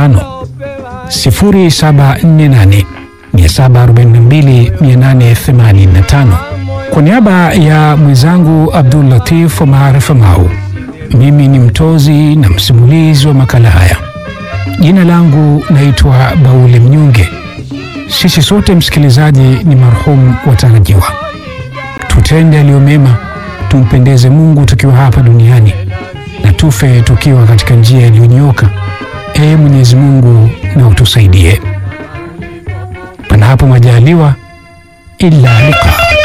748 742 885. Kwa niaba ya mwenzangu Abdul Latif Omar Famau, mimi ni mtozi na msimulizi wa makala haya. Jina langu naitwa Baule Mnyonge. Sisi sote msikilizaji, ni marhumu watarajiwa. Tutende yaliyo mema, tumpendeze Mungu tukiwa hapa duniani na tufe tukiwa katika njia iliyonyooka. Ee Mwenyezi Mungu na utusaidie, panapo majaliwa, illa liqa